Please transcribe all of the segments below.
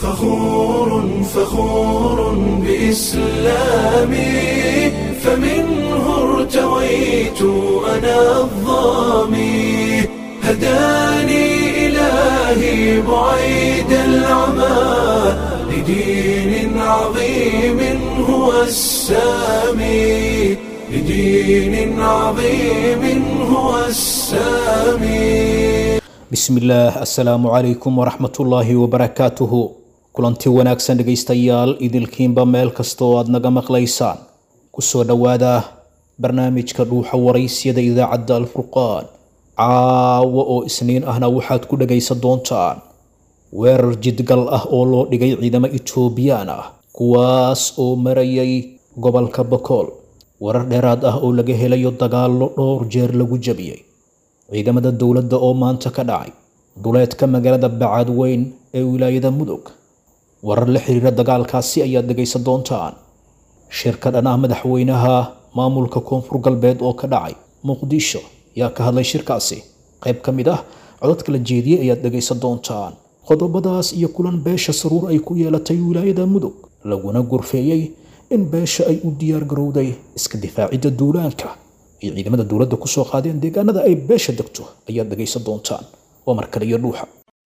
فخور فخور بإسلامي فمنه ارتويت أنا الظامي هداني إلهي بعيد العمى لدين عظيم هو السامي لدين عظيم هو السامي bismillaah assalaamu calaykum waraxmatullaahi wabarakaatuhu kulanti wanaagsan dhegaystayaal idilkiinba meel kasta oo aad naga maqlaysaan kusoo dhowaada barnaamijka dhuuxa waraysyada idaacadda alfurqaan caawa oo isniin ahna waxaad ku dhagaysan doontaan weerar jidgal ah oo loo dhigay ciidamo etoobiyaan ah kuwaas oo marayay gobolka bakool warar dheeraad ah oo laga helayo dagaallo dhowr jeer lagu jabiyey ciidamada dowladda oo maanta ka dhacay duleedka magaalada bacadweyn ee wilaayada mudug warar la xiriira dagaalkaasi ayaad dhegaysan doontaan shirka dhan ah madaxweynaha maamulka koonfur galbeed oo ka dhacay muqdisho yaa ka hadlay shirkaasi qayb ka mid ah codadka la jeediyey ayaad dhegaysan doontaan qodobadaas iyo kulan beesha saruur ay ku yeelatay wilaayada mudug laguna gorfeeyey in beesha ay u diyaar garowday iska difaacidda duulaanka iyo ciidamada dowladda kusoo qaadeen deegaanada ay beesha degto ayaad dhegaysan doontaan waa markale iyo dhuuxa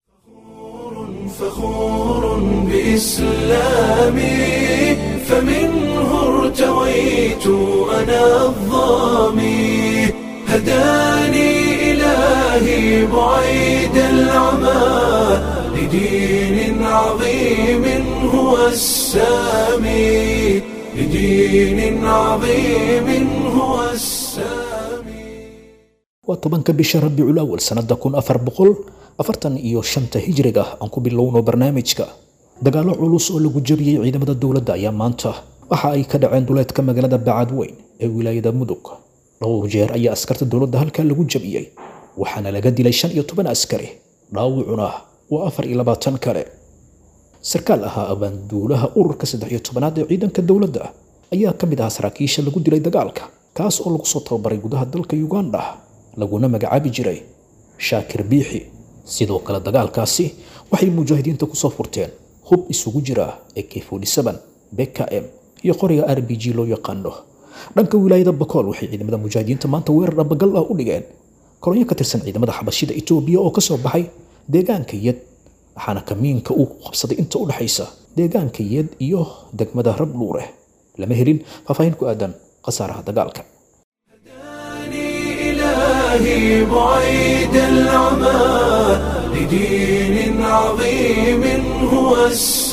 فخور بإسلامي فمنه ارتويت أنا الظامي هداني إلهي بعيد العمى لدين عظيم هو السامي لدين عظيم هو السامي waa tobanka bisha rabiicul awal sanada kun afar boqol afartan iyo shanta hijriga aan ku bilowno barnaamijka dagaallo culus oo lagu jabiyey ciidamada dowladda ayaa maanta waxa ay ka dhaceen duleedka magaalada bacadweyn ee wilaayada mudug dhowr jeer ayaa askarta dowladda halkaa lagu jabiyey waxaana laga dilay shan iyo toban askari dhaawucuna waa afar iyo labaatan kale sarkaal ahaa abaanduulaha ururka saddex iyo tobanaad ee ciidanka dowladda ayaa ka mid ahaa saraakiisha lagu dilay dagaalka kaas oo lagu soo tababaray gudaha dalka uganda laguna magacaabi jiray shaakir biixi sidoo kale dagaalkaasi waxay mujaahidiinta kusoo furteen hub isugu jira ak bkm iyo qoriga r b g loo yaqaano dhanka wilaayada bakool waxay ciidamada mujaahidiinta maanta weerar dhabagal ah u dhigeen kolonyo ka tirsan ciidamada xabashida etoobiya oo kasoo baxay deegaanka yed waxaana kamiinka uu qabsaday inta u dhexaysa deegaanka yed iyo degmada rabdhuure lama helin faahfaahin ku aadan khasaaraha dagaalka إلهي بعيد العمى لدين عظيم هو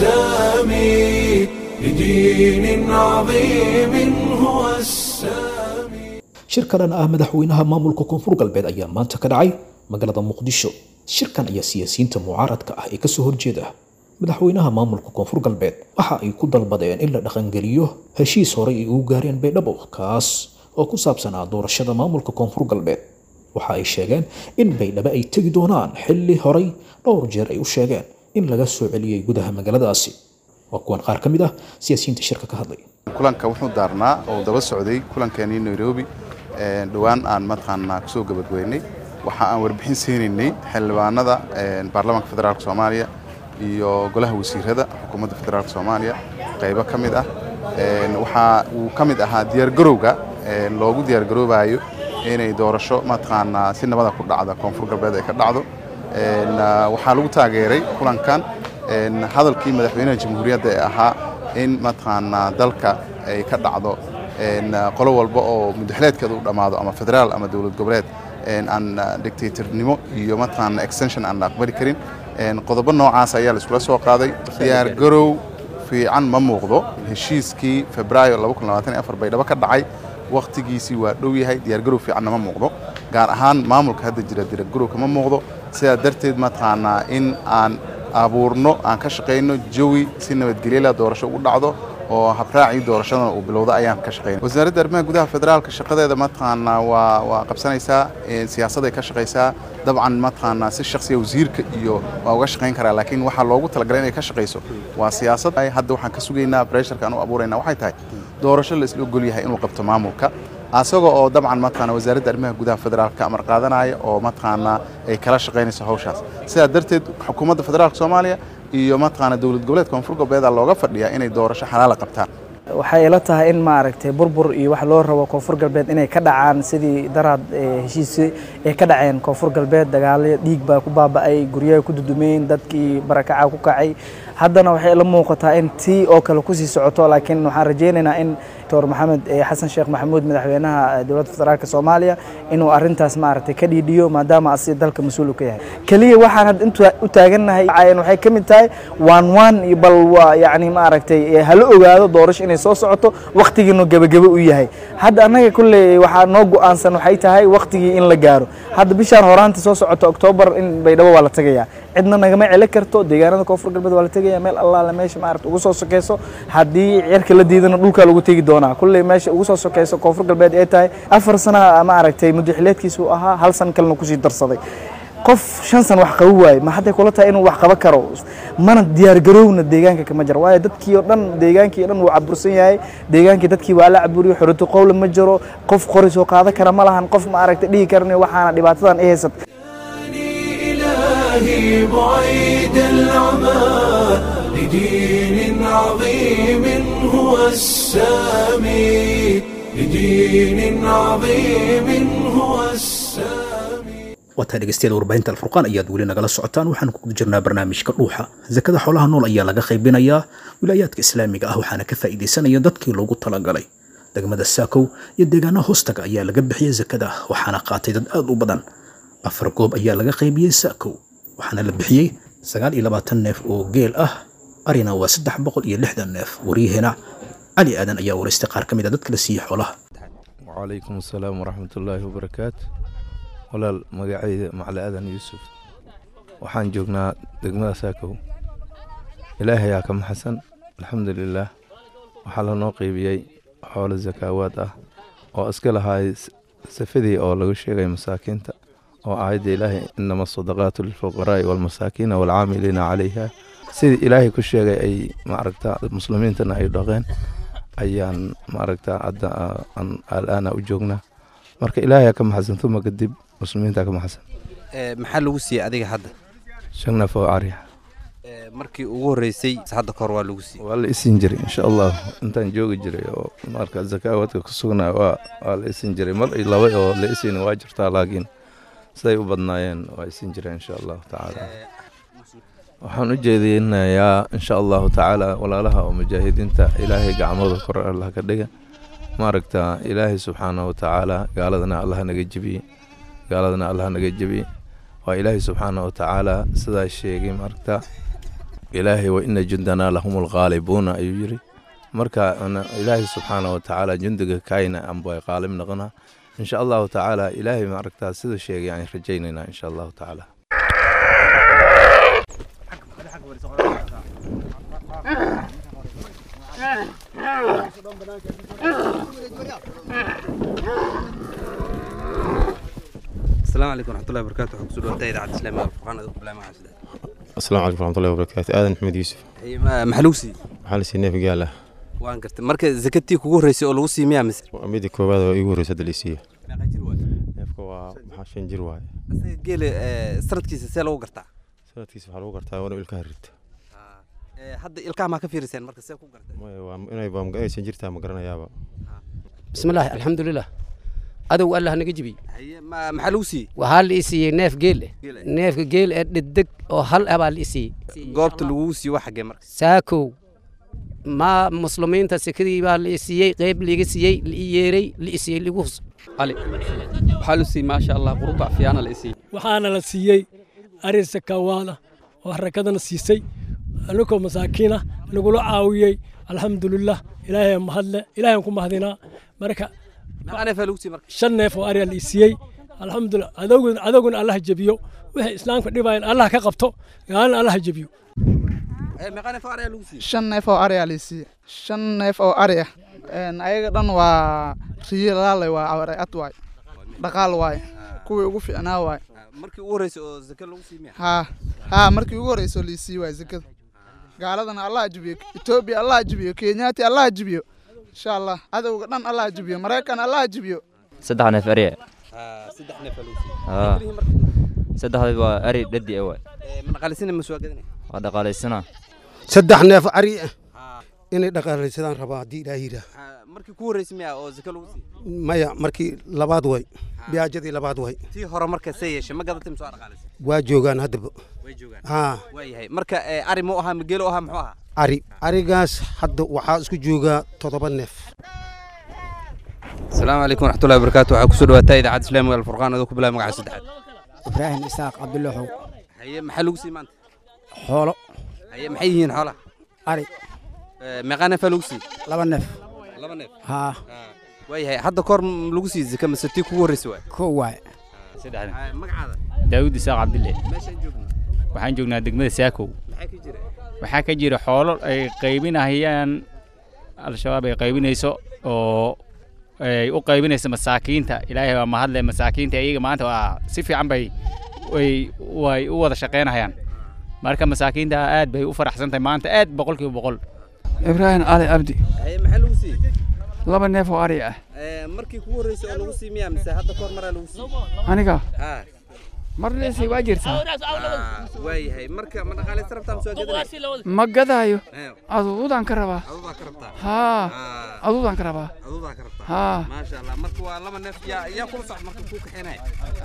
السامي لدين عظيم هو السامي shirka dhan ah madaxweynaha maamulka koonfur galbeed ayaa maanta ka dhacay magaalada muqdisho shirkan ayaa siyaasiyiinta mucaaradka ah ee kasoo horjeeda madaxweynaha maamulka koonfur galbeed waxa ay ku dalbadeen in la dhaqangeliyo heshiis horey ay ugu gaareen baydhabo kaas oo ku saabsanaa doorashada maamulka koonfur galbeed waxa ay sheegeen in baydhabo ay tegi doonaan xilli horay dhowr jeer ay u sheegeen in laga soo celiyey gudaha magaaladaasi waa kuwan qaar ka mid ah siyaasiyiinta shirka ka hadlay kulanka wuxuu daarnaa oo daba socday kulankeenii nairobi dhowaan aan mataqaanaa kusoo gabadweynay waxa aan warbixin siinaynay xildhibaanada baarlamaanka federaalk soomaaliya iyo golaha wasiirada xukuumadda federaalk soomaaliya qaybo ka mid ah waxa uu ka mid ahaa diyaargarowga loogu diyaargaroobayo inay doorasho mataqaanaa si nabada ku dhacda koonfur galbeed ay ka dhacdo waxaa lagu taageeray kulankan hadalkii madaxweynaha jamhuuriyadda ee ahaa in mataqaanaa dalka ay ka dhacdo qolo walba oo mudaxleedkeeda u dhammaado ama federaal ama dowlad goboleed aan dictatornimo iyo mataqaana extension aan la aqbali karin qodobo noocaas ayaa la iskula soo qaaday diyaargarow fiican ma muuqdo heshiiskii febraayo baydhabo ka dhacay wakhtigiisii waa dhow yahay diyaargarow fiicanna ma muuqdo gaar ahaan maamulka hadda jira diyaargarow kama muuqdo sidaa darteed mataqaanaa in aan abuurno aan ka shaqayno jawi si nabadgelyala doorasho ugu dhacdo oo habraacii doorashadana uu bilowda ayaan ka shaqaynay wasaaradda arrimaha gudaha federaalka shaqadeeda mataqaanaa waa waa qabsanaysaa siyaasaday ka shaqaysaa dabcan mataqaanaa si shakhsiga wasiirka iyo waa uga shaqayn karaa laakiin waxaa loogu talagalay inay ka shaqayso waa siyaasad hadda waxaan ka sugaynaa bresharka aan u abuurayna waxay tahay doorasho la isla ogol yahay inuu qabto maamulka asaga oo dabcan mataqaana wasaaradda arrimaha gudaha federaalka amar qaadanaya oo mataqaanaa ay kala shaqaynayso hawshaas sidaa darteed xukuumadda federaalka soomaaliya iyo mataqaana dowlad goboleedka koonfur galbeeda looga fadhiyaa inay doorasho xalaala qabtaan waxay ila tahay in maaragtay burbur iyo wax loo rabo koonfur galbeed inay ka dhacaan sidii daraad heshiisi ay ka dhaceen koonfur galbeed dagaalyo dhiig baa ku baaba'ay guryaha ku dudumeen dadkii barakaca ku kacay haddana waxay ila muuqataa in tii oo kale kusii socoto laakiin waxaan rajaynaynaa in doctor maxamed xasan sheekh maxamuud madaxweynaha dowladda federaalk soomaaliya inuu arintaas maaragtay ka dhiidhiyo maadaama asi dalka mas-uul ka yahay keliya waxaan hadda intu u taagannahay waxay ka mid tahay waan waan iyo bal waa yacni maaragtay hala ogaado doorasho inay soo socoto waktigiinu gebagebe u yahay hadda annaga kulley waxaa noo go-aansan waxay tahay waktigii in la gaaro hadda bishaan horaanta soo socoto oktoobar in baydhabo waa la tegayaa cidna nagama celi karto deegaanada koonfur galbeed waa la tegaya meel allaale meesha maarata ugu soo sokeyso haddii cirka la diidana dhulkaa lagu tegi doonaa kulley meesha ugu soo sokeyso koonfur galbeed ay tahay afar sana maaragtay muddaxileedkiisa uu ahaa hal san kalena kusii darsaday qof shan san wax qabo waaye ma hadday kula tahay inuu wax qaba karo mana diyaargarowna deegaanka kama jiro waayo dadkii oo dhan deegaankii o dhan wuu cabursan yahay deegaankii dadkii waa la caburiyo xoratu qowle ma jiro qof qori soo qaada kara ma lahan qof maaragtay dhihi karan waxaana dhibaatadan i haysata إلهي بعيد العمى لدين عظيم هو السامي لدين عظيم هو السامي waataa dhegeystayaal warbaahinta alfurqaan ayaad weli nagala socotaan waxaan ku guda jirnaa barnaamijka dhuuxa zakada xoolaha nool ayaa laga qaybinayaa wilaayaadka islaamiga ah waxaana ka faa'iidaysanaya dadkii loogu talagalay degmada saakow iyo deegaanaha hoostaga ayaa laga bixiyey zakada waxaana qaatay dad aad u badan afar goob ayaa laga qaybiyey saakow waxaana la bixiyey sagaal iyo labaatan neef oo geel ah arina waa saddex boqol iyo lixdan neef waryaheena cali aadan ayaa waraystay qaar ka mid a dadka la siiyey xoolaha wacalaykum asalaam waraxmatullaahi wabarakaatu walaal magacayda macali aadan yuusuf waxaan joognaa degmada saakow ilaahayaa ka maxasan alxamdulilaah waxaa lanoo qeybiyey xoolo sakaawaad ah oo iska lahaay safadii oo lagu sheegay masaakiinta oo aayadda ilaahay inama asadaqaatu lilfuqaraa'i waalmasaakiina waalcaamiliina calayha sidii ilaahay ku sheegay ay maaragta muslimiintana ay dhaqeen ayaan maaragta hadda alaana u joognaa marka ilaahay ka maxasan tuma kadib muslimiinta ka maxasan maxaa lagu siiyey adiga hadda shan neef oo cariya markii ugu horreysay hadda kahor waa lagu siiyey waa la isin jiray insha allah intaan joogi jiray oo marka zakaawadka ku sugnaa waa waa la isin jiray mar iyo laba oo la isin waa jirtaa laakiin siday u badnaayeen waa isin jireen insha allahu tacaala waxaan u jeedinayaa insha allahu tacaala walaalaha oo mujaahidiinta ilaahay gacmooda kor allah ka dhiga maaragta ilaahay subxaanahu watacaala gaaladana allah naga jebiye gaaladana allah naga jebiye waa ilaahay subxaanahu watacaala sidaa sheegay maaragta ilaahay wa ina jundanaa lahum lqaalibuuna ayuu yiri marka ilaahay subxaanahu watacaala jundiga kayna amba qaalib noqona insha allahu tacaala ilaahay maaragta sida sheegay aan rajaynaynaa insha allahu tacaala asalaamu calaykum waraxmatullahi wabarakaatu waxaan kusoo dhawaatay idaacadda islaamiga alfurqaan adigu bilaama xasida asalaamu calaykum waraxmatullahi wabarakaatu aadan maxamed yuusuf maxaa lagu siiyey waxaa la siiyey neef gaal ah waan gartay marka zakatii kugu horreysay oo lagu siiyey miyaa mise waa midda koowaad oo igu horreysa hadda la siiyo meeqa jir waay neefka waa maxaa shan jir waaye asaga geele sanadkiisa see lagu gartaa sanadkiisa waxaa lagu gartaa waa inuu ilkaha rito hadda ilkaha maa ka fiiriseen marka see ku gartay maya waa inay baa inaysan jirtaa ma garanayaaba bismillaahi alxamdulilah adow allah naga jebiy haye ma- maxaa lagu siiyey waxaa la i siiyey neef geel eh Geel eh. neefka geel ee dhedeg oo hal ah baa la i siiyey goobta lagugu siiyo waa xaggee marka saakow ma muslimiinta sekadii baa la i siiyey qeyb liiga siiyey la i yeeray la i siiyey ligu hus علي waxaa la siiyey maasha allah qurubac fiyaana la siiyey waxaana la siiyey arin sakawaada oo harakadana siisay anigoo masaakiin ah nagula caawiyey alxamdulilah ilaahay mahadle ilaahay ku mahadinaa marka meeqa neefaa lagu siiyey marka shan neef oo ariya la i siiyey alxamdulilah adowgun adowguna allah jebiyo wixii islaamka dhibayan allah ka qabto gaalina allah jebiyo Eh, meeqa neef oo ariyaa lagu siiyey shan neef oo ari aa lasiiye shan neef oo ari ah Een, ayaga dhan waa riyo laalay waa awray ad waay dhaqaal waay kuwii ugu fiicnaa waay markii ugu horreysay oo zaka lagu siiyey miya haa haa markii ugu horreysoo liisii waay zakada gaaladana allah ajibiyo etoobiya allah ajibiyo kenyaati allah ajibiyo insha allah cadowga dhan allah ajibiyo maraykan allah ajibiyo saddex neef ari Ah, saddex neefaa lagu siiyey Ah. Keliya marka saddexda waa ari dhadi ah waay Eh, ma dhaqaalisina ma soo gadanay waa dhaqaalaysanaa saddex neef ari ah inay dhaqaalaysadaan rabaa haddii ilaaha yidhaah markii ku horreysay miya oo zaka lagu siiyey maya markii labaad way biyaajadii labaad way tii hore marka see yeeshay ma gadatay mise waa dhaqaalaysay waa joogaan haddaba way joogaan haa waa yahay marka eh, ari mu ahaa mageelo ahaa muxuu ahaa ari arigaas hadda waxaa isku joogaa toddoba neef asalaamu calaykum waraxmatullahi wabarakaatu waxaa kusoo dhawaataa idaacadda islaamiga alfurqaan adoo ku bilaabay magaca saddexaad ibraahim isaaq cabdulaxow haye maxaa lagu siiyey maanta xoolo haye maxay yihiin xoolaha ari Eh, meeqaa neefaa lagu siiyey laba neef laba neef haa waa yahay hadda kahor m- lagu siiyey zaka mise tii kugu horreysay waay kow waay Ah, magacaada daawud isaaq cabdille meeshaan joogno waxaan joognaa degmada saakow maxaa ka jira waxaa ka jira xoolo ay qaybinahayaan al-shabaab ay qaybinayso oo ay u qaybinayso masaakiinta ilaahay waa mahadle masaakiinta iyaga maanta waa si fiican bay way way u wada shaqaynahayaan marka masaakiinta aad bay u faraxsan tahay maanta aad boqolkiiba boqol ibraahim cali cabdi haye maxaa lagu siiyey laba neef oo ari ah Eh, markii kugu horreysay oo lagu siiyey miyaa mise hadda kahor maraa lagu siiyey aniga haa mar leesay waa jirtaa Ah, waa yahay marka ma dhaqaalaysan rabtaa mise waa gadanay ma gadaayo Eh. aduudaan ka rabaa aduudaa ka rabtaa haa Ah. aduudaan ka rabaa aduudaa ka rabtaa haa maasha allah marka waa laba neef yaa yaa kula socda marka kuu kaxeenaya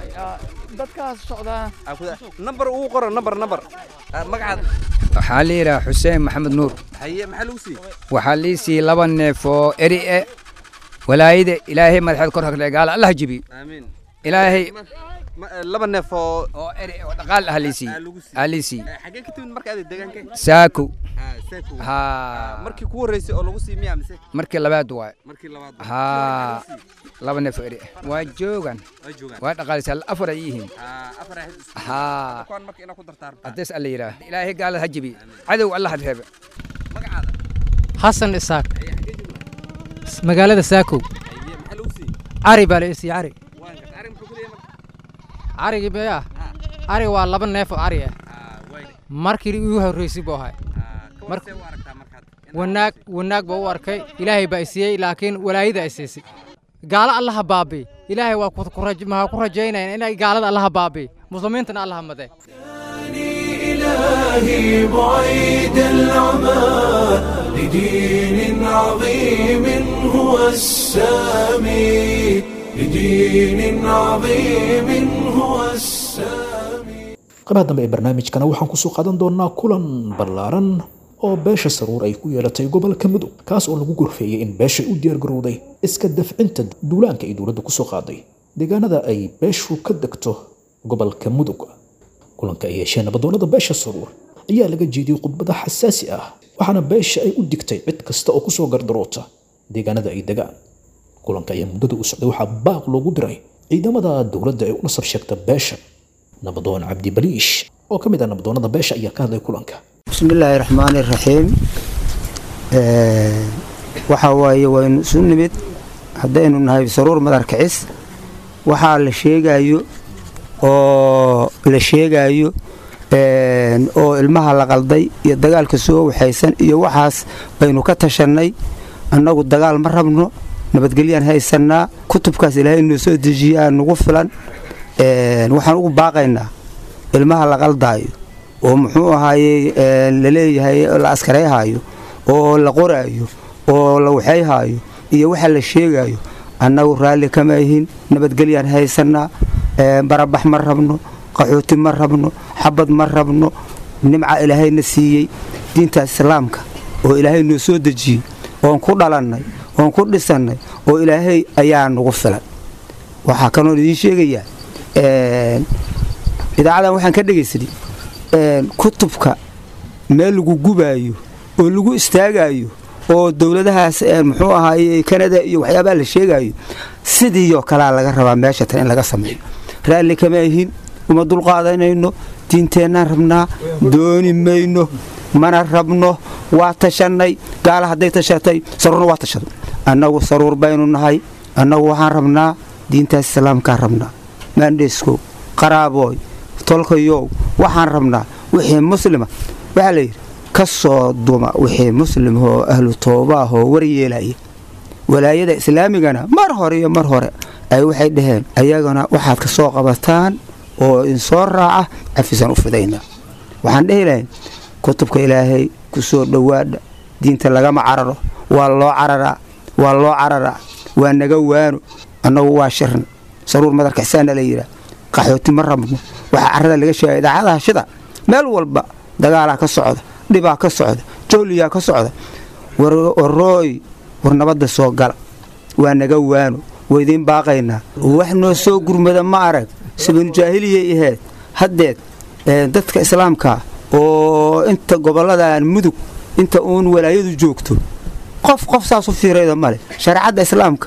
dadkaas socdaa nambar ugu qoro nambar nambar Ah, magacaada waxaa la yidhaha xuseen maxamed nuur haye maxaa lagu siiyey waxaa lii siiyey laba neef oo eri e walaayada ilaahay madaxeed kor hagdhe gaala allah jibi aamiin ilaahay Ma- eh, laba neef oo oo eri oo dhaqaal ah lii siiyey aa lii siiyey Eh, xagee ka timid marka aad deegaanka saakow Ah, Saakow. haa markii kugu horreysay oo lagu siiyey miyaa mise markii labaad waay markii labaad haa laba neef oo eri ah waa joogan Waa joogaan. waa dhaqaalisaa afar ay yihiin Ah, afar ay hadda isku- haa kuwaan marka inaad ku dartaa rabtaa. hadees alla yidhaah ilaahay gaalada ha jibi cadow allah ha reebe magacaada xasan isaaq magaalada saakow haye maxaa lagu siiyey cari baa la ii siiyey cari waan garta arrin muxuu ku leeyahay marka carigii beya ariga waa laba neef oo ari ah markii igu horreysay buu ahay Mar- wanaag wanaag baa u arkay ilaahay baa i siiyey laakiin walaayada ay siisay gaalo allaha baabi ilaahay waa ku- ku raj- maxaa ku rajaynayaan inay gaalada allaha baabi muslimiintana allaha made إلهي بعيد العمى لدين عظيم هو السامي لدين عظيم هو السامي qabaha dambe ee barnaamijkana waxaan kusoo qaadan doonaa kulan ballaaran oo beesha saruur ay ku yeelatay gobolka mudug kaas oo lagu gorfeeyey in beeshay u diyaargarowday iska dafcinta duulaanka ay dowladda kusoo qaaday deegaanada ay beeshu ka degto gobolka mudug kulanka ay yeesheen nabadoonnada beesha saruur ayaa laga jeediyey khudbada xasaasi ah waxaana beesha ay u digtay cid kasta oo kusoo gardaroota deegaanada ay degaan kulanka ayaa muddada u socday waxaa baaq loogu diray ciidamada dowladda ee u nasab sheegta beesha nabadoon cabdi baliish oo ka mid ah nabadoonnada beesha ayaa ka hadlay kulanka بسم الله الرحمن الرحيم waxa waaye waynu isu nimid haddaynu nahay saruur madar kicis waxaa la sheegayo oo la sheegayo een, oo ilmaha la qalday iyo dagaalka soo waxaysan iyo waxaas baynu ka tashannay annagu dagaal ma rabno nabadgelyaan haysannaa kutubkaas ilaahay noo soo dejiyaa nagu filan een, waxaan ugu baaqaynaa ilmaha la qaldaayo oo muxuu ahaayey ee, la leeyahay la askarayhaayo oo la qoraayo oo la waxayhaayo iyo waxa la sheegayo annagu raalli kama ihin nabadgelyaan haysannaa ee, barabax ma rabno qaxooti ma rabno xabad ma rabno nimca ilaahayna siiyey diinta islaamka oo ilaahay noo soo dejiyey oon ku dhalannay oon ku dhisannay oo ilaahay ayaa nagu filan waxaa kanoon idiin sheegayaa een, idaacadan waxaan ka dhegaysanay een, kutubka meel lagu gubaayo oo lagu istaagayo oo dowladahaas ee, muxuu ahaaye kanada iyo waxyaabaha la sheegayo sidiioo kalea laga rabaa meesha tan in laga sameeyo raalli kama ihin uma dulqaadanayno diinteennaan rabnaa dooni mayno mana rabno waa tashannay gaala hadday tashatay saruurna waa tashaday annagu saruur baynu nahay annagu waxaan rabnaa diintaas islaamkaan rabnaa maandheeskow qaraabooy tolkayow waxaan rabnaa wixii muslima waxaa layidhi ka soo duma wixii muslimahoo ahlu toobaahoo waryeelaya walaayada islaamigana mar hore iyo mar hore ay waxay dhaheen ayagana waxaad ka soo qabataan oo insoo raaca cafisaan u fidaynaa waxaan dhehi lahayn kutubka ilaahay ku soo dhowaadha diinta lagama cararo waa loo cararaa waa loo cararaa waa naga waano annagu waa shirn saruur madarka xisaana la yidhaah qaxooti ma rabno waxaa carrada laga sheegay idaacadaha shida meel walba dagaalaa ka socda dhibaa ka socda jooliyaa ka socda warooy war nabadda soo gala waa naga waano waa idiin baaqaynaa wax noo soo gurmada ma arag sabanu jaahiliyay ahayd haddeed dadka islaamka oo inta gobolladan mudug inta uun walaayadu joogto qof qof saas u fiirayda male shareecadda islaamka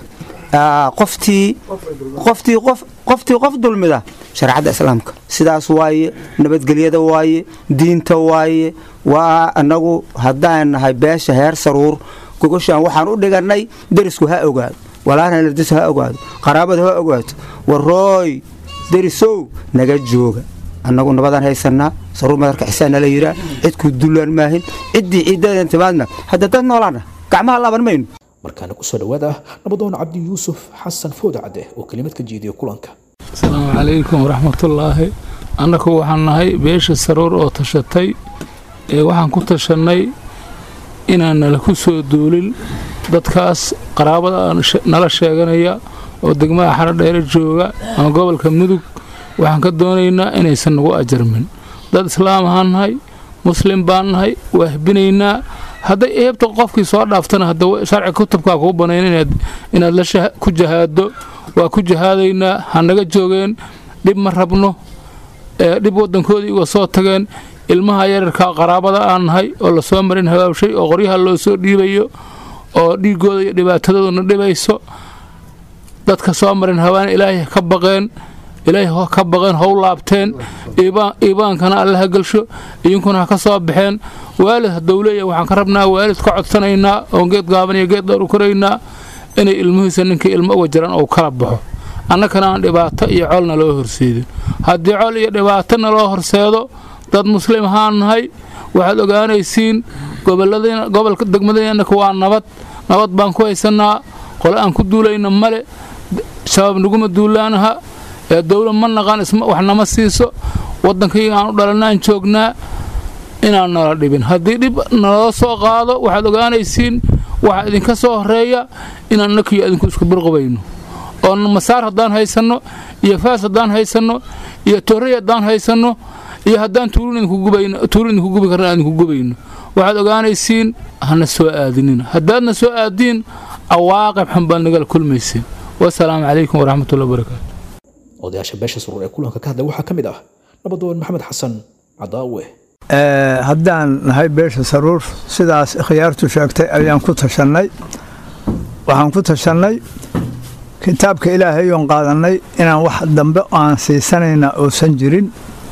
qoftii qoftii qof qoftii qof dulmida shareecadda islaamka sidaas waaye nabadgelyada waaye diinta waaye waa annagu haddaan nahay beesha heer saruur gogoshaan waxaan u dhigannay derisku ha ogaado walaalhan ardis ha ogaado qaraabada ha ogaato warooy derisow naga jooga annagu nabadaan haysannaa saruur madarka xisaanna la yidhaa cidkuu dullaan maahin ciddii ciiddadan timaadna hadda dad noolaana gacmaha laaban mayno markaana kusoo dhawaada nabadoon cabdi yuusuf xasan fooda cadde oo kelimad ka jeediya kulanka asalaamu calaykum waraxmatullaahi annagu waxaan nahay beesha saruur oo tashatay ee waxaan ku tashannay inaan nala ku soo duulin dadkaas qaraabada nala sheeganaya oo degmada xarodheere jooga ama gobolka mudug waxaan ka doonaynaa inaysan nagu ajarmin dad islaam ahaan nahay muslim baan nahay waa hbinaynaa hadday eebta qofkii soo dhaaftana hadda sharci kutubkaa kuu banayn inaad la ku jahaado waa ku jahaadaynaa ha naga joogeen dhib ma rabno dhib waddankoodii uga soo tageen ilmaha yararka qaraabada aan nahay oo lasoo marin habaabshay oo qoryaha loo soo dhiibayo oo dhiigooda iyo dhibaatadooduna dhibayso dadka soo marin habaan ilaahay ka baqeen ilaahay ka baqeen how laabteen iibaankana alle ha gelsho idinkuna ha ka soo baxeen waalid hadduu leeyahay waxaan ka rabnaa waalid ka codsanaynaa oon geed gaaban iyo geed dheer u koraynaa inay ilmihiisa ninkii ilmo uga jiran uu kala baxo annakana aan dhibaato iyo colna loo horseedin haddii col iyo dhibaatona loo horseedo dad muslim ahaan nahay waxaad ogaanaysiin gobolka degmadeenaka waa nabad nabad baan ku haysannaa qole aan ku duulayna male shabaab naguma duulaanaha ee dowla ma naqaan wax nama siiso waddankayga aan u dhalannaan joognaa inaan nala dhibin haddii dhib naloo soo qaado waxaad ogaanaysiin waxaa idinka soo horeeya inaan nakiyo idinku isku birqubayno oo masaar haddaan haysanno iyo faas haddaan haysanno iyo torrey haddaan haysanno iyo haddaan tuurin idinku gubi karna idinku gubayno waxaad ogaanaysiin hana soo aadinin haddaadna soo aadiin cawaaqib xun baad nagala kulmaysiin wasalaamu calaykum waraxmatullahi wabarakaatu odayaasha beesha suruur ee kulanka ka hadlay waxaa ka mid ah nabadoon maxamed xasan cadaawe haddaan nahay beesha saruur sidaas khiyaartu sheegtay ayaan ku tashannay waxaan ku tashannay kitaabka ilaahay oon qaadannay inaan wax dambe aan siisanayna uusan jirin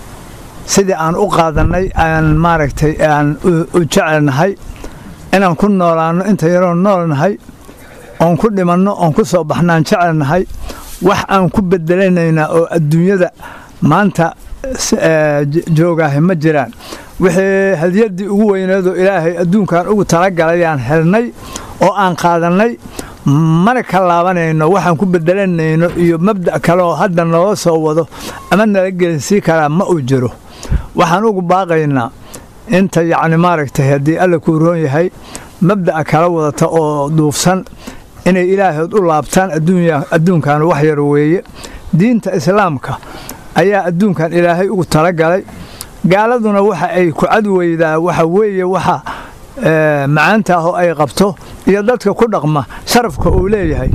sidii aan u qaadannay aan maaragtay aan u jecelnahay inaan ku noolaanno inta yaroon noolnahay oon ku dhimanno oon ku soo baxnaan jecelnahay wax aan ku bedelanaynaa oo adduunyada maanta joogaahi ma jiraan wixii hadiyaddii ugu weyneedoo ilaahay adduunkan ugu talagalayaan helnay oo aan qaadannay mana ka laabanayno waxaan ku bedelanayno iyo mabda' kale oo hadda naloo soo wado ama nala gelinsii karaa ma uu jiro waxaan ugu baaqaynaa inta yacni maaragtay haddii alla kuu roon yahay mabda'a kala wadata oo duufsan inay ilaahood u laabtaan adduunkan wax yar weeye diinta islaamka ayaa adduunkan ilaahay ugu talagalay gaaladuna waxa ay ku cadweydaa waxa weeye waxa macaanta ah oo ay qabto iyo dadka ku dhaqma sharafka uu leeyahay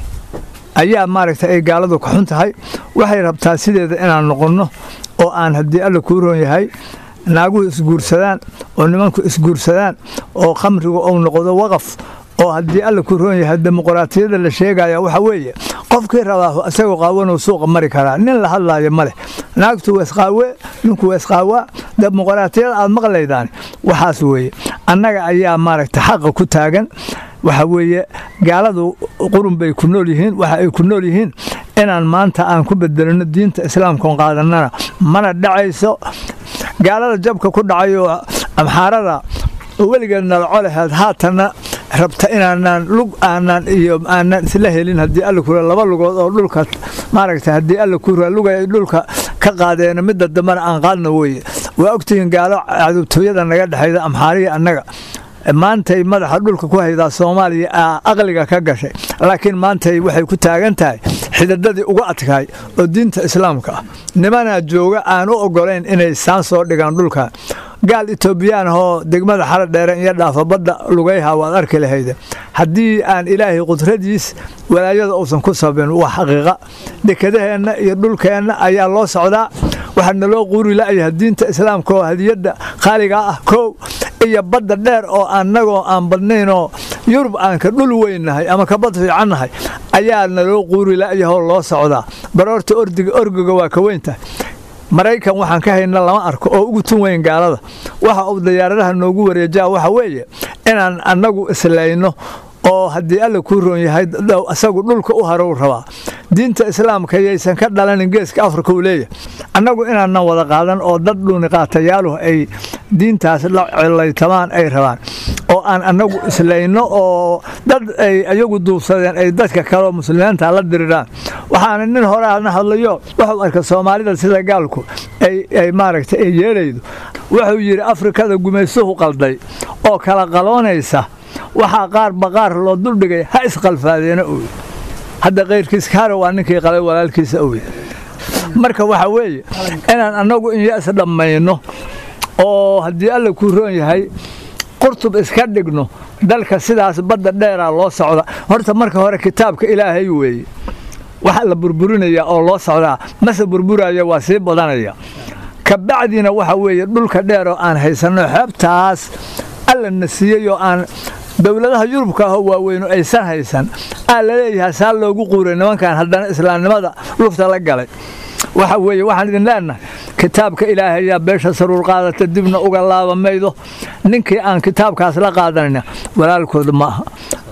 ayaa maaragtay ay gaaladu ka xun tahay waxay rabtaa sideeda inaan noqonno oo aan haddii alla kuu roon yahay naaguhu isguursadaan oo nimanku isguursadaan oo khamrigu uu noqdo waqaf oo haddii alla ku roon yahay dimuqraatiyada la sheegaya waxa weeye qofkii rabaa isagoo qaawanuu suuqa mari karaa nin la hadlaayo ma leh naagtu weesqaawe ninku weesqaawaa dimuqraatiyada aad maqlaydaan waxaas weeye annaga ayaa maaragta xaqa ku taagan waxa weeye gaaladu qurun bay ku nool yihiin waxa ay ku nool yihiin inaan maanta aan ku bedelino diinta islaamkaon qaadannana mana dhacayso gaalada jabka ku dhacayo amxaarada weligeed nalaco laheed haatanna rabta inaanaan lug aanaan iyo aanaan isla helin haddii alla kura laba lugood oo dhulka maaragta haddii alla kura lugay dhulka ka qaadeena midda dambena aan qaadna weeye waa ogtihiin gaalo cadubtooyada naga dhexayda amxaariya annaga maantay madaxa dhulka ku haydaa soomaaliya aqliga ka gashay laakiin maantay waxay ku taagan tahay xidadadii uga adkaay oo diinta islaamka ah nimanaa jooga aan u ogolayn inay saan soo dhigaan dhulkan gaal etoobiyaan ahoo degmada xara dheere iyo dhaafa badda lugayha waad arki lahayde haddii aan ilaahay qudradiis walaayada uusan ku sabin waa xaqiiqa dekedaheenna iyo dhulkeenna ayaa loo socdaa waxaa naloo quuri la'yaha diinta islaamka oo hadiyadda qaaliga ah kow iyo badda dheer oo annagoo aan badnaynoo yurub aan ka dhul weynnahay ama ka bad fiicannahay ayaa naloo quuri la'yahoo loo socdaa baroorta ordiga orgiga waa ka weyntahay maraykan waxaan ka hayna lama arko oo ugu tun weyn gaalada waxa uu diyaaradaha noogu wareejaa waxa weeye inaan annagu islayno oo haddii alla kuu roon yahay isagu dhulka u harow rabaa diinta islaamka yaysan ka dhalanin geeska afrika uu leeyahay annagu inaanan wada qaadan oo dad dhuuniqaatayaaluhu ay diintaas la cilaytamaan ay rabaan oo aan annagu islayno oo dad ay ayagu duubsadeen ay dadka kaleo muslimiinta la diriraan waxaana nin horeana hadlayo wuxuu arka soomaalida sida gaalku ay maaragtay ay yeedhaydo wuxuu yidhi afrikada gumaysuhu qalday oo kala qaloonaysa waxaa qaar baqaar loo duldhigay ha isqalfaadeena oy hadda kayrkiis kaare waa ninkii qalay walaalkiisa oy marka waxa weeye inaan annagu inyas dhammayno oo haddii alla kuu roon yahay qurtub iska dhigno dalka sidaas badda dheeraa loo socda horta marka hore kitaabka ilaahay weeye waxa la burburinaya oo loo socdaa mase burburaya waa sii badanaya kabacdina waxa weeye dhulka dheer oo aan haysanno xeebtaas alla na siiyey oo aan dowladaha yurubka ahoo waaweynu aysan haysan aa laleeyahay saa loogu quuray nimankan haddana islaamnimada lufta la galay waxa weeye waxaan idin leenahay kitaabka ilaahay ayaa beesha saruur qaadata dibna uga laaba maydo ninkii aan kitaabkaas la qaadanayna walaalkood ma aha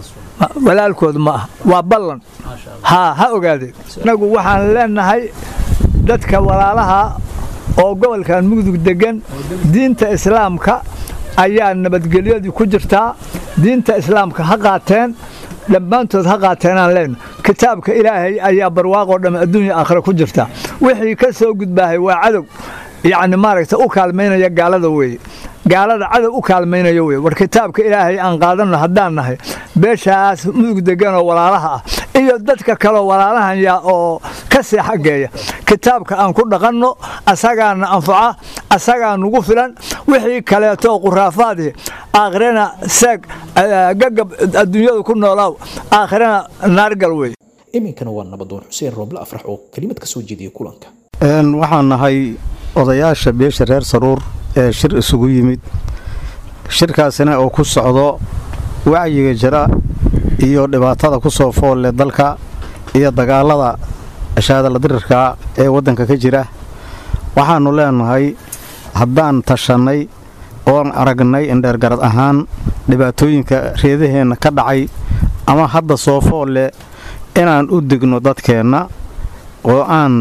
walaalkood ma aha waa ballan haa ha ogaadeen inagu waxaan leenahay dadka walaalaha oo gobolkan mugdug degan diinta islaamka ayaa nabadgelyadii ku jirtaa diinta islaamka ha qaateen dhammaantood ha qaateenaan leenno kitaabka ilaahay ayaa barwaaqoo dhamme adduunya aakhira ku jirta wixii ka soo gudbaahay waa cadow yacni maaragta u kaalmaynaya gaalada weeye gaalada cadow u kaalmaynaya weye war kitaabka ilaahay aan qaadanno haddaan nahay beeshaas mudug deganoo walaalaha ah iyo dadka kaleo walaalahan yaa oo ka sii xaggeeya kitaabka aan ku dhaqanno asagaana anfaca asagaa nugu filan wixii kaleeto quraafaadii aakhirana seeg gagab adduunyada ku noolaaw aakhirana naargal wey iminkana waa nabadoon xuseen rooble afrax oo kelimad ka soo jeediyey kulanka waxaan nahay odayaasha beesha reer saruur ee shir isugu yimid shirkaasina oo ku socdo wacyiga jira iyo dhibaatada ku soo foolle dalka iyo dagaalada shaadala dirirka ee waddanka ka jira waxaannu leenahay haddaan tashannay oon aragnay indheergarad ahaan dhibaatooyinka reedaheenna ka dhacay ama hadda soo foolle inaan u degno dadkeenna oo aan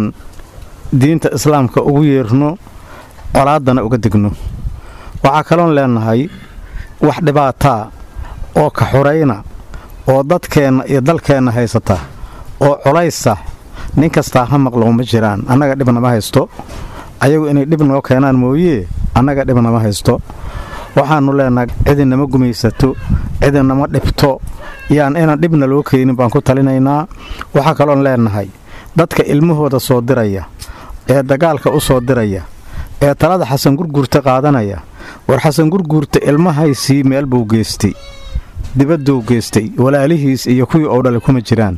diinta islaamka ugu yeerno colaaddana uga degno waxaa kaloon leenahay wax dhibaataa oo ka xurayna oo dadkeenna iyo dalkeenna haysata oo colaysa nin kastaa ha maqlo ma jiraan annaga dhibnama haysto ayagu inay dhib noo keenaan mooyee annaga dhibnama haysto waxaannu leenahay cidinama gumaysato cidinama dhibto yaan inaan dhibna loo keenin baan ku talinaynaa waxaa kaloon leenahay dadka ilmahooda soo diraya ee dagaalka u soo diraya ee talada xasan gurguurta qaadanaya war xasan gurguurta ilmahaysii meel buu geystay dibadduu geystay walaalihiis iyo kuwii oo dhale kuma jiraan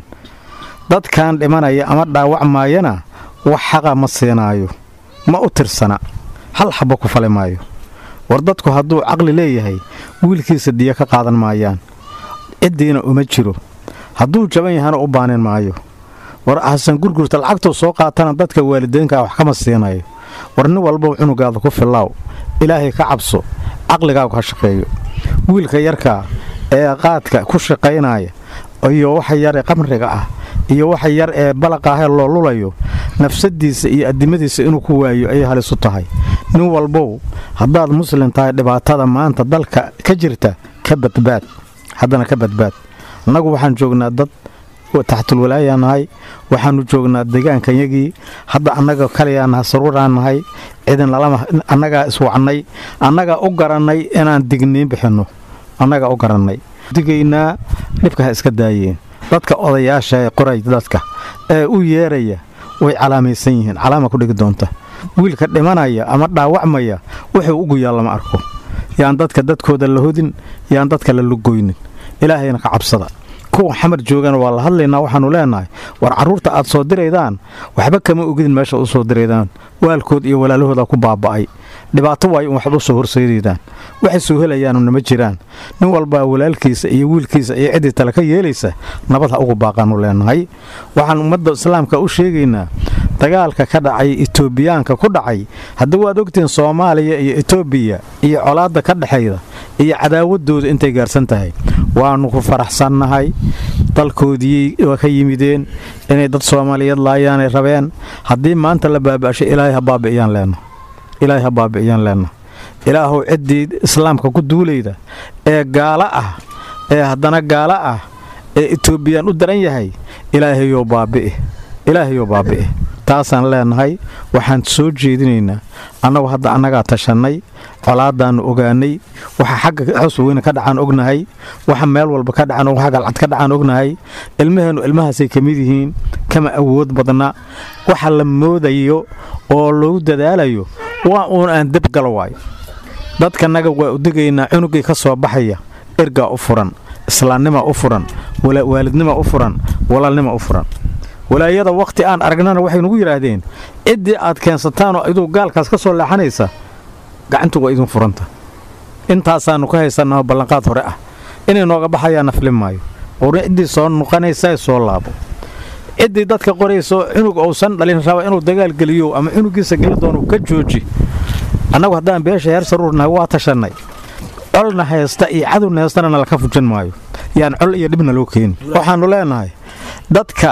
dadkan dhimanaya ama dhaawacmaayana wax xaqa ma siinaayo ma u tirsana hal xabbo ku fali maayo war dadku hadduu caqli leeyahay wiilkiisa diya ka qaadan maayaan ciddiina uma jiro hadduu jaban yahana u baanin maayo war xasan gurgurta lacagtuu soo qaatana dadka waalideynkaa wax kama siinayo war nin walbau cunugaada ku fillaaw ilaahay ka cabso caqligaagu ha shaqeeyo wiilka yarkaa ee qaadka ku shaqaynaya iyo waxa yar ee qamriga ah iyo waxa yar ee balaqaahee loo lulayo nafsadiisa iyo addimadiisa inuu ku waayo ayay halisu tahay nin walbow haddaad muslim tahay dhibaatada maanta dalka ka jirta ka badbaad haddana ka badbaad annagu waxaan joognaa dad taxtulwalaayaan nahay waxaanu joognaa deegaankanyagii hadda annaga kaliyaa nahay saruuraan nahay ciidan lalama annagaa iswacnay annagaa u garannay inaan digniin bixinno annagaa u garannay digaynaa dhibka ha iska daayeen dadka odayaasha ee qoray dadka ee u yeeraya way calaamaysan yihiin calaama ku dhigi doonta wiilka dhimanaya ama dhaawacmaya wuxuu ugu yaal lama arko yaan dadka dadkooda la hodin yaan dadka la lugoynin ilaahayna ka cabsada kuwa xamar joogana waa la hadlaynaa waxaanu leenahay war carruurta aad soo diraydaan waxba kama ogidin meesha u soo diraydaan waalkood iyo walaalahooda ku baaba'ay dhibaato waayo in waxba u soo horseedaydaan waxay soo helayaanuna ma jiraan nin walbaa walaalkiisa iyo wiilkiisa iyo ciddii tale ka yeelaysa nabad ha ugu baaqaanu leenahay waxaan ummadda islaamka u sheegaynaa dagaalka ka dhacay etoobiyaanka ku dhacay haddii waad ogtihiin soomaaliya iyo etoobiya iyo colaadda ka dhexayda iyo cadaawadooda intay gaarsan tahay waannu ku faraxsannahay dalkoodii waa ka yimideen inay dad soomaaliyeed laayaanay rabeen haddii maanta la baaba'shay ilaahay ha baabi'iyaan leenna ilaahay ha baabi'iyaan leenna ilaahuw ciddii islaamka ku duulayda ee gaalo ah ee haddana gaalo ah ee etoobiyaan u daran yahay ilaahayou baabi'i ilaahayou baabi'i taasaan leenahay waxaan soo jeedinaynaa annagu hadda annagaa tashannay colaadaannu ogaanay waxa xagga xos weyne ka dhacaan ognahay waxa meel walba ka dhacan waxa galcad ka dhacaan ognahay ilmaheennu ilmahaasay ka mid yihiin kama awood badna waxa la moodayo oo loogu dadaalayo waa uun aan debgala waayo dadkanaga waa u degaynaa cunugii ka soo baxaya ergaa u furan islaamnima u furan waalidnima u furan walaalnima u furan walaayada wakhti aan aragnana waxay nugu yidhaahdeen ciddii aad keensataanoo iduu gaalkaas ka soo leexanaysa gacantu waa idin furanta intaasaannu ka haysannaho ballanqaad hore ah inay nooga baxayaa nafli maayo qurni ciddii soo nuqanaysa soo laabo ciddii dadka qorayso cunug uusan dhalin raba inuu dagaal geliyo ama cunugiisa geli doono ka jooji annagu haddaan beesha heer saruurnahay waa tashannay colna haysta iyo cadowna haystana nalaka fujin maayo yaan col iyo dhibna loo keeni waxaannu leenahay dadka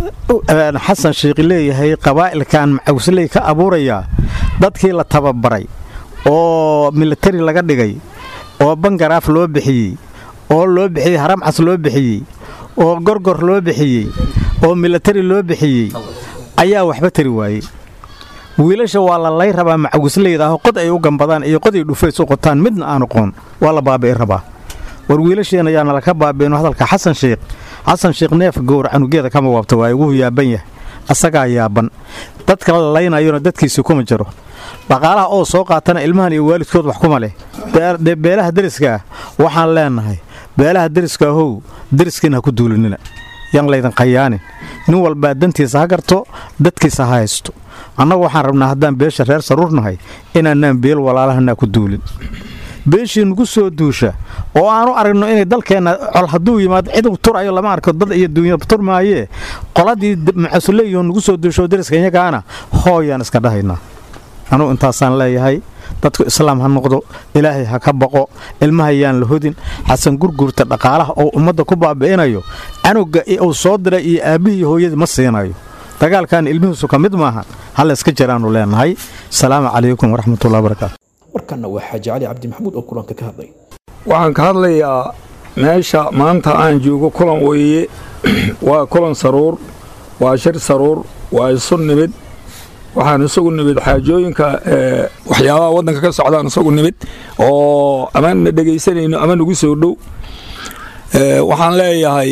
xasan sheikhi leeyahay qabaa'ilkan macawsley ka abuurayaa dadkii la tababaray oo militari laga dhigay oo bangaraaf loo bixiyey oo loo bixiyey haramcas loo bixiyey oo gorgor loo bixiyey oo militari loo bixiyey ayaa waxba tari waayey wiilasha waa la lay rabaa macawisleydaah qod ay u gambadaan iyo qod ay dhufays u qotaan midna aanu qoon waa la baabi'i rabaa war wiilasheenna yaana laka baabi'ino hadalka xasan sheikh xasan sheikh neef gowr canugeeda kama waabta waaye wuxuu yaaban yahay asagaa yaaban dadka la laynayona dadkiisii kuma jiro dhaqaalaha oo soo qaatana ilmahan iyo waalidkood wax kuma leh dee beelaha deriska ah waxaan leenahay beelaha deriska ahow deriskiina ha ku duulinina yaan laydin khayaanin nin walbaa dantiisa ha garto dadkiisa ha haysto annagu waxaan rabnaa haddaan beesha reer saruurnahay inaanaan beel walaalahanaa ku duulin beeshii nugu soo duusha oo aanu aragno inay dalkeenna col hadduu yimaado cidu turayo lama arko dad iyo duunya turmaayee qoladii macasuleyo nugu soo duusho deriska iyagaana hooyaan iska dhahaynaa anugu intaasaan leeyahay dadku islaam ha noqdo ilaahay ha ka baqo ilmahayaan la hodin xasan gurgurta dhaqaalaha oo ummadda ku baabi'inayo canuga uu soo diray iyo aabbihii hooyadii ma siinayo dagaalkan ilmihiisu ka mid maaha hallayska jiraannu leenahay asalaamu calaykum waraxmatullahi wabarakaatu markanna waa xaaji cali cabdi maxamuud oo kulanka ka hadlay waxaan ka hadlayaa meesha maanta aan joogo kulan weeye waa kulan saruur waa shir saruur waa isu nimid waxaan isagu nimid xaajooyinka waxyaabaha waddanka ka socdaan isagu nimid oo ama na dhegaysanayno ama nagu soo dhow waxaan leeyahay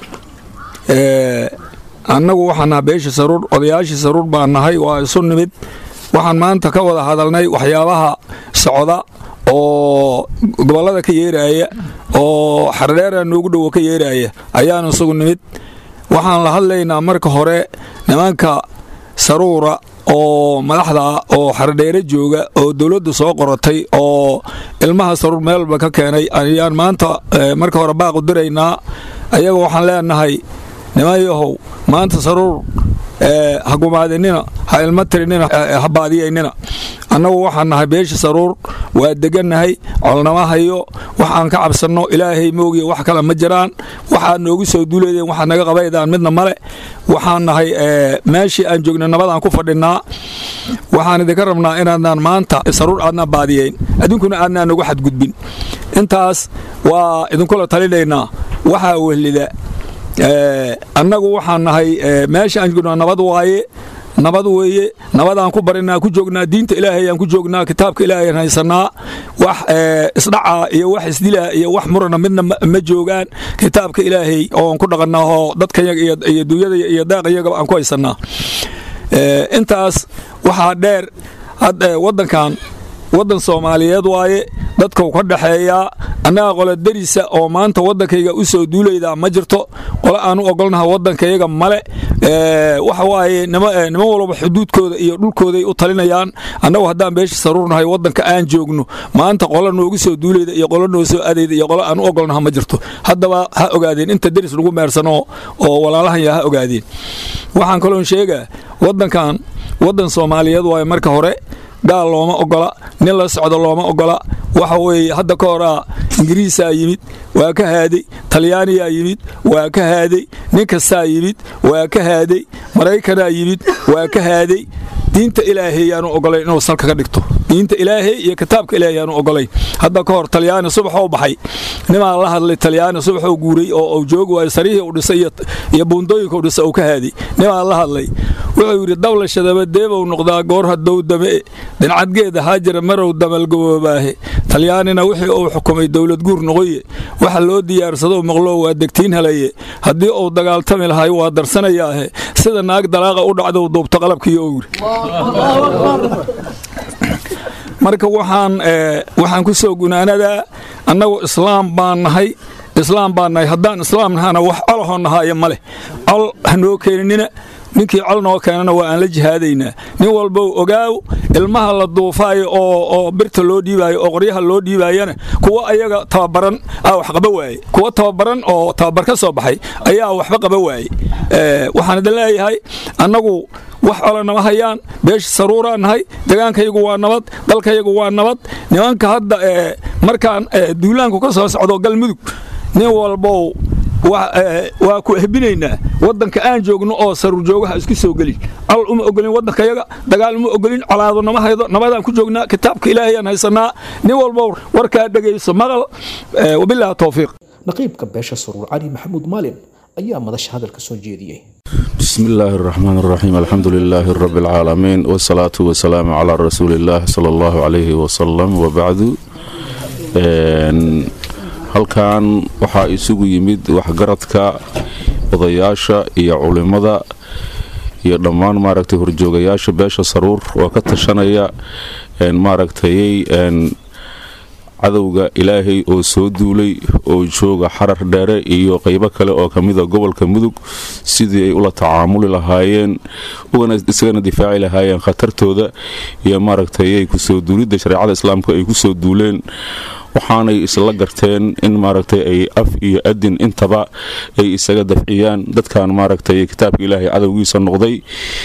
annagu waxaan naha beesha saruur odayaashii saruur baan nahay waa isu nimid waxaan maanta ka wada hadalnay waxyaabaha socda oo gobollada ka yeeraaya oo xardheera noogu dhowo ka yeeraaya ayaan isagu nimid waxaan la hadlaynaa marka hore nimanka saruura oo madaxda oo xardheere jooga oo dowladdu soo qoratay oo ilmaha saruur meelba ka keenay ayaan maanta marka hore baaq u diraynaa ayaga waxaan leenahay niman yahow maanta saruur ha gumaadinina ha ilma tirinina ha baadiyaynina annagu waxaan nahay beesha saruur waa degannahay colnama hayo waxaan ka cabsanno ilaahay moogiya wax kale ma jiraan waxaad noogu soo duuleedeen waxaad naga qabaydaan midna male waxaan nahay meeshii aan joogna nabadaan ku fadhinnaa waxaan idinka rabnaa inaadnaan maanta saruur aadnaan baadiyayn adduunkuna aadnaan nagu xadgudbin intaas waa idinkula talinaynaa waxaa wehlida annagu waxaan nahay meesha aan joogno nabad waaye nabad weeye nabadaan ku barinaa ku joognaa diinta ilaahay aan ku joognaa kitaabka ilaahay aan haysanaa wax isdhaca iyo wax isdila iyo wax murana midna ma joogaan kitaabka ilaahay oon ku dhaqannaa oo dadkayaga iyo duunyada iyo daaqayagaba aan ku haysanaa intaas waxaa dheer waddankan waddan soomaaliyeed waaye dadkau ka dhaxeeyaa annaga qole derisa oo maanta waddankayga u soo duulaydaa ma jirto qole aan u ogolnaha waddankayaga male waxa waaye niman walba xuduudkooda iyo dhulkooday u talinayaan annagu haddaan beesha saruurnahay waddanka aan joogno maanta qole noogu soo duulayda iyo qole noo soo adayda iyo qole aan u ogolnaha ma jirto haddaba ha ogaadeen inta deris lagu meersano oo walaalahanya ha ogaadeen waxaan kaloon sheegaa waddankan waddan soomaaliyeed waaye marka hore gaal looma ogola nin la socdo looma ogola waxa weeye hadda ka horaa ingiriisaa yimid waa ka haaday talyaaniyaa yimid waa ka haaday nin kastaa yimid waa ka haaday maraykanaa yimid waa ka haaday diinta ilaahay yaanu ogolay inuu salka ka dhigto diinta ilaahay iyo kitaabka ilaahay yaanu ogolay hadda ka hor talyaani subaxoo baxay nimaa la hadlay talyaani subaxoo guuray oo uu joogi waayo sarihii u dhisay iyo buundooyinka u dhisay uu ka haaday nimaa la hadlay wuxuu yidhi dawla shadabadeebow noqdaa goor hadow dame dincadgeeda haajira marow damalgaboobaahe talyaanina wixii uu xukumay dowlad guur noqoye waxa loo diyaarsado maqloo waa degtiin helaye haddii uu dagaaltami lahay waa darsanayaahe sida naag dalaaqa u dhacdou duubta qalabkiiyo uu yidhi marka waxaan waxaan ku soo gunaanadaa annagu islaam baan nahay islaam baan nahay haddaan islaam nahana wax colahoo nahaayo ma leh col hanoo keeninina ninkii col noo keenana waa aan la jihaadaynaa nin walbow ogaaw ilmaha la duufaayo oo birta loo dhiibaayo oo qoryaha loo dhiibaayana kuwa ayaga tababaran aa wax qaba waaye kuwa tababaran oo tababar ka soo baxay ayaa waxba qaba waaye waxaan idin leeyahay annagu wax cola nama hayaan beesha saruuraa nahay degaankayagu waa nabad dalkayagu waa nabad nimanka hadda markaan duulaanku ka soo socdo galmudug nin walbow waa ku ehbinaynaa waddanka aan joogno oo saruur joogaha isku soo gelin col uma ogolin waddankayaga dagaal uma ogolin colaado nama haydo nabadaan ku joognaa kitaabka ilaahayaan haysanaa nin walbow warkaa dhegayso maqal wabilaahi towfiiq naqiibka beesha saruur cali maxamuud maalin ayaa madasha hadalka soo jeediyey بسم الله الرحمن الرحيم الحمد لله رب العالمين والصلاة والسلام على رسول الله صلى الله عليه وسلم وبعد halkan waxaa isugu yimid waxgaradka odayaasha iyo culimada iyo dhammaan maaragtay horjoogayaasha beesha saruur oo ka tashanaya maaragtayy cadowga ilaahay oo soo duulay oo jooga xarar dheere iyo qaybo kale oo kamida gobolka mudug sidii ay ula tacaamuli lahaayeen isagana difaaci lahaayeen khatartooda iyo maaragtay kusoo duulidda shareecada islaamka ay kusoo duuleen waxaanay isla garteen in maaragtay ay af iyo adin intaba ay isaga dafciyaan dadkan maaragtay kitaabka ilaahay cadowgiisa noqday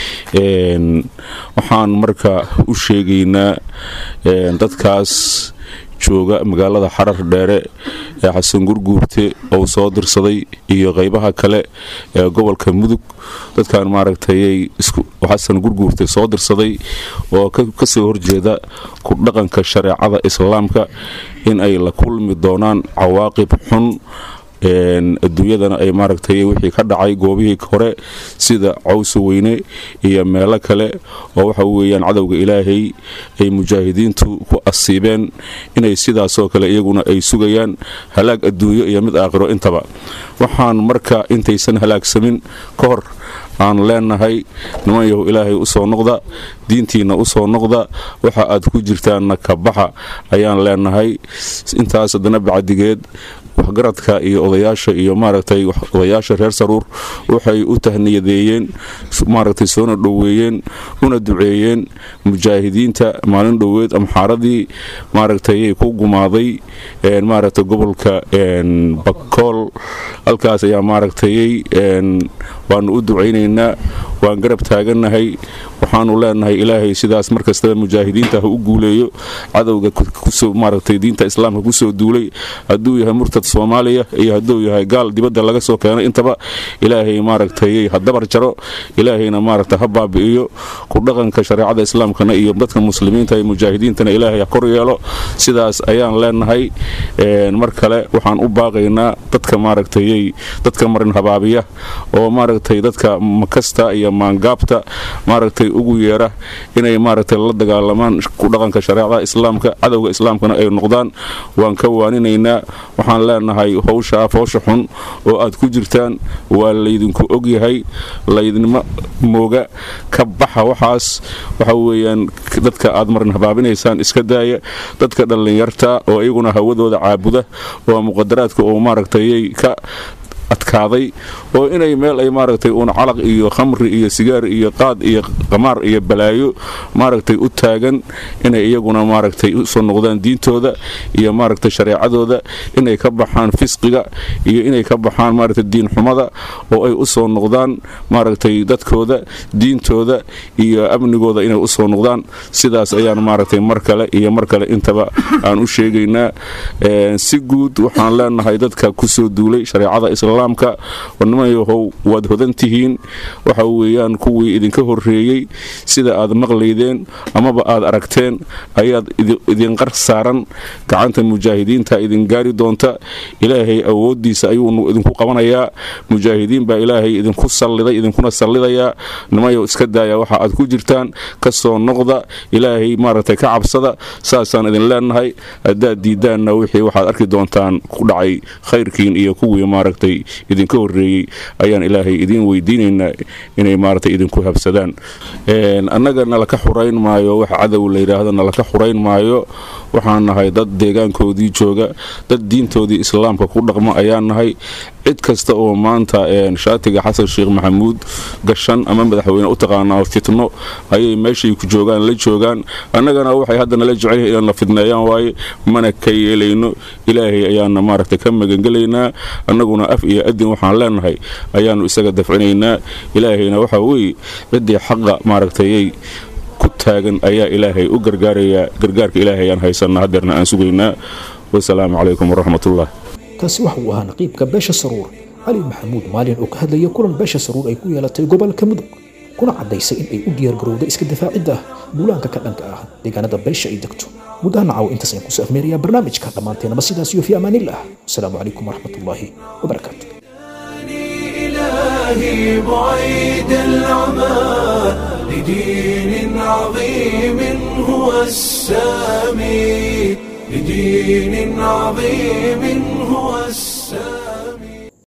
waxaan marka u sheegaynaa dadkaas jooga magaalada xarar dheere ee xasan gurguurte ou soo dirsaday iyo qaybaha kale ee gobolka mudug dadkan maaragtay xasan gurguurte soo dirsaday oo kasoo horjeeda ku dhaqanka shareecada islaamka in ay la kulmi doonaan cawaaqib xun adduunyadana ay maaragtay wixii ka dhacay goobihii hore sida cawsa weyne iyo meelo kale oo waxa weeyaan cadowga ilaahay ay mujaahidiintu ku asiibeen inay sidaasoo kale iyaguna ay sugayaan halaag adduunyo iyo mid aakhiro intaba waxaan marka intaysan halaagsamin ka hor aan leenahay niman yahu ilaahay u soo noqda diintiinna u soo noqda waxa aad ku jirtaanna ka baxa ayaan leenahay intaas haddana bacdigeed waxgaradka iyo odayaasha iyo maaragtay odayaasha reer saruur waxay u tahniyadeeyeen maaragtay soona dhoweeyeen una duceeyeen mujaahidiinta maalin dhoweed amxaaradii maaragtay ku gumaaday maaragtay gobolka bakool halkaas ayaa maaragtay waanu u ducaynaynaa waan garab taagannahay waxaanu leenahay ilaahay sidaas mar kastaba mujaahidiinta ha u guuleeyo cadowga kusoo maaragtay diinta islaamka kusoo duulay hadduu yahay murtad soomaaliya iyo hadduu yahay gaal dibadda laga soo keenay intaba ilaahay maaragtay ha dabar jaro ilaahayna maaragtay ha baabi'iyo ku dhaqanka shareecada islaamkana iyo dadka muslimiinta iyo mujaahidiintana ilaahay ha kor yeelo sidaas ayaan leenahay mar kale waxaan u baaqaynaa dadka maaragtay dadka marin habaabiya oo maaragtay dadka makasta iyo maangaabta maaragtay ugu yeera inay maaragtay la dagaalamaan ku dhaqanka shareecada islaamka cadowga islaamkana ay noqdaan waan ka waaninaynaa waxaan leenahay howsha foosha xun oo aad ku jirtaan waa laydinku ogyahay laydinma mooga ka baxa waxaas waxa weeyaan dadka aad marin habaabinaysaan iska daaya dadka dhallinyarta oo iyaguna hawadooda caabuda oo muqadaraadka oo maaragtay ka adkaaday oo inay meel ay maaragtay uun calaq iyo khamri iyo sigaar iyo qaad iyo qamaar iyo balaayo maaragtay u taagan inay iyaguna maaragtay usoo noqdaan diintooda iyo maaragtay shareecadooda inay ka baxaan fisqiga iyo inay ka baxaan maaragtay diinxumada oo ay usoo noqdaan maaragtay dadkooda diintooda iyo amnigooda inay usoo noqdaan sidaas ayaan maaragtay mar kale iyo mar kale intaba aan u sheegaynaa si guud waxaan leenahay dadka kusoo duulay shareecada islaam nimayahow waad hodan tihiin waxa weeyaan kuwii idinka horreeyey sida aad maqlaydeen amaba aad aragteen ayaad idinqar saaran gacanta mujaahidiinta idin gaari doonta ilaahay awooddiisa ayuu idinku qabanayaa mujaahidiin baa ilaahay idinku salliday idinkuna sallidayaa nimayow iska daaya waxa aad ku jirtaan ka soo noqda ilaahay maaragtay ka cabsada saasaan idin leenahay haddaad diiddaanna wixii waxaad arki doontaan ku dhacay khayrkiin iyo kuwii maaragtay idinka horreeyey ayaan ilaahay idiin weydiinaynaa inay maaragtay idinku habsadaan annaga nalaka xurayn maayo wax cadow la yidhaahdo nalaka xurayn maayo waxaan nahay dad deegaankoodii jooga dad diintoodii islaamka ku dhaqma ayaan nahay cid kasta oo maanta shaatiga xasan sheekh maxamuud gashan ama madaxweyne u taqaanaa fitno ayay meeshay ku joogaan la joogaan annagana waxay hadda nala jecel yihiin inaan la fidneeyaan waaye mana ka yeelayno ilaahay ayaana maaragtay ka magangelaynaa annaguna af iyo adin waxaan leenahay ayaannu isaga dafcinaynaa ilaahayna waxaa weeye ciddii xaqa maaragtayay ku taagan ayaa ilaahay u gargaarayaa gargaarka ilaahay ayaan haysanaa hadeerna aan sugaynaa wasalaamu calaykum waraxmatullah kaasi waxa uu ahaa naqiibka beesha saruur cali maxamuud maalin oo ka hadlaya kulan beesha saruur ay ku yeelatay gobolka mudug kuna caddaysay in ay u diyaargarowda iska difaacidda duulaanka ka dhanka ah deegaanada beesha ay degto guddahana caawa intaas ayaan kusoo afmeerayaa barnaamijka dhammaanteenaba sidaas iyo fi amaanillah wasalaamu calaykum waraxmatullaahi wabarakaatu إلهي بعيد العمى لدين عظيم هو السامي لدين عظيم هو السامي